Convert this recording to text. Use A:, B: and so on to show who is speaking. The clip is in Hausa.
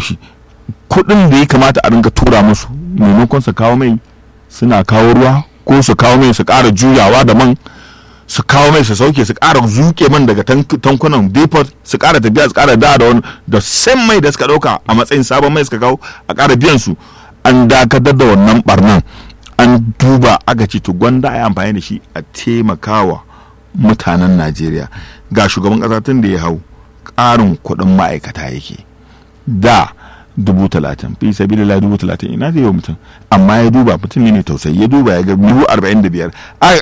A: haushi kuɗin da ya kamata a ringa tura musu maimakon su kawo mai suna kawo ruwa ko su kawo mai su ƙara juyawa da man su kawo mai su sauke su ƙara zuke man daga tankunan depot su ƙara tafiya su ƙara da da wani da san mai da suka ɗauka a matsayin sabon mai suka kawo a ƙara biyan su an dakatar da wannan barnan an duba aka ce to gwanda a yi amfani da shi a taimakawa mutanen najeriya ga shugaban ƙasa tun da ya hau ƙarin kuɗin ma'aikata yake da dubu talatin fi sabi da dubu talatin ina zai yi wa mutum amma ya duba mutum ne tausayi ya duba ya ga dubu arba'in da biyar aka